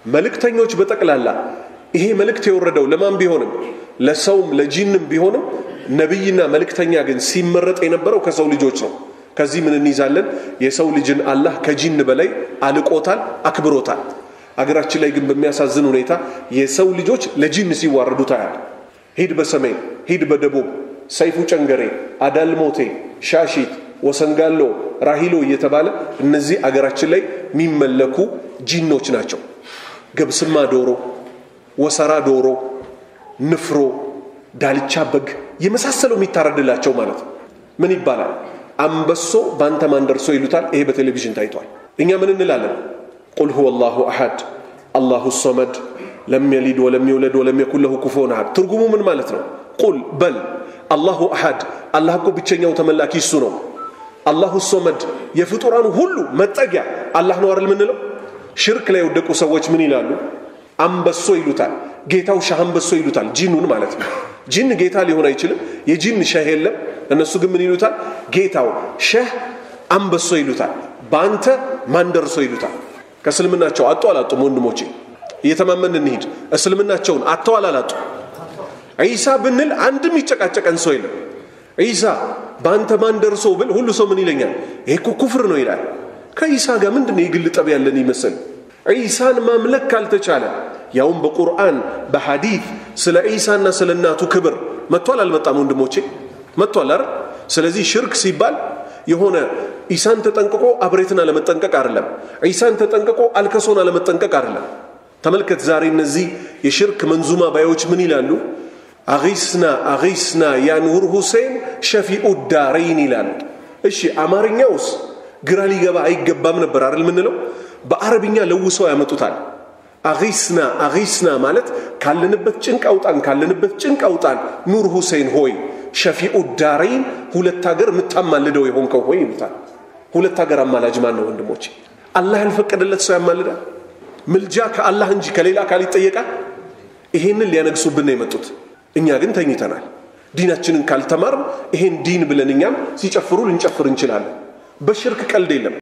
መልእክተኞች በጠቅላላ ይሄ መልእክት የወረደው ለማን ቢሆንም ለሰውም ለጂንም ቢሆንም ነቢይና መልእክተኛ ግን ሲመረጥ የነበረው ከሰው ልጆች ነው። ከዚህ ምን እንይዛለን? የሰው ልጅን አላህ ከጂን በላይ አልቆታል፣ አክብሮታል። አገራችን ላይ ግን በሚያሳዝን ሁኔታ የሰው ልጆች ለጂን ሲዋረዱ ታያል። ሂድ በሰሜን ሂድ በደቡብ ሰይፉ ጨንገሬ፣ አዳልሞቴ፣ ሻሺት፣ ወሰንጋሎ፣ ራሂሎ እየተባለ እነዚህ አገራችን ላይ የሚመለኩ ጂኖች ናቸው። ገብስማ ዶሮ፣ ወሰራ ዶሮ፣ ንፍሮ፣ ዳልቻ በግ የመሳሰለው የሚታረድላቸው ማለት ነው። ምን ይባላል? አንበሶ በአንተ ማን ደርሶ ይሉታል። ይሄ በቴሌቪዥን ታይቷል። እኛ ምን እንላለን? ቁል ሁወ አላሁ አሐድ አላሁ ሶመድ ለም የሊድ ወለም የውለድ ወለም የኩን ለሁ ኩፉወን አሐድ። ትርጉሙ ምን ማለት ነው? ቁል በል አላሁ አሐድ አላህ እኮ ብቸኛው ተመላኪ እሱ ነው። አላሁ ሶመድ የፍጡራኑ ሁሉ መጠጊያ አላህ ነው አይደል ምንለው? ሽርክ ላይ የወደቁ ሰዎች ምን ይላሉ? አንበሶ ይሉታል። ጌታው ሻህ አንበሶ ይሉታል። ጂኑን ማለት ነው። ጂን ጌታ ሊሆን አይችልም። የጂን ሸህ የለም። እነሱ ግን ምን ይሉታል? ጌታው ሸህ አንበሶ ይሉታል። በአንተ ማን ደርሶ ይሉታል። ከእስልምናቸው አጡ አላጡም? ወንድሞቼ እየተማመን እንሂድ። እስልምናቸውን አጥተዋል አላጡ? ዒሳ ብንል አንድም ይጨቃጨቀን ሰው የለም። ዒሳ በአንተ ማን ደርሶ ብል ሁሉ ሰው ምን ይለኛል? ይሄ እኮ ኩፍር ነው ይላል። ከዒሳ ጋር ምንድን ነው የግል ጠብ ያለን ይመስል? ዒሳን ማምለክ ካልተቻለ ያውም በቁርአን በሐዲት ስለ ዒሳና ስለ እናቱ ክብር መጥቷል አልመጣም? ወንድሞቼ መጥቷል አይደል? ስለዚህ ሽርክ ሲባል የሆነ ዒሳን ተጠንቅቆ አብሬትን አለመጠንቀቅ አይደለም። ዒሳን ተጠንቅቆ አልከሶን አለመጠንቀቅ አይደለም። ተመልከት ዛሬ እነዚህ የሽርክ መንዙማ ባዮች ምን ይላሉ? አጊስና አጊስና ያ ኑር ሁሴን ሸፊኡ ዳረይን ይላሉ። እሺ አማርኛውስ ግራ ሊገባ አይገባም ነበር አይደል ምንለው? በአረብኛ ለውሰው ያመጡታል። አጊስና አጊስና ማለት ካለንበት ጭንቅ አውጣን፣ ካለንበት ጭንቅ አውጣን ኑር ሁሴን ሆይ ሸፊኡ ዳረይን ሁለት ሀገር የምታማልደው የሆንከው ሆይ ይሉታል። ሁለት ሀገር አማላጅ ማን ነው ወንድሞቼ? አላህ ያልፈቀደለት ሰው ያማልዳል? ምልጃ ከአላህ እንጂ ከሌላ አካል ይጠየቃል? ይሄንን ሊያነግሱብን ነው የመጡት። እኛ ግን ተኝተናል። ዲናችንን ካልተማር ይሄን ዲን ብለን እኛም ሲጨፍሩ ልንጨፍር እንችላለን። በሽርክ ቀልድ የለም።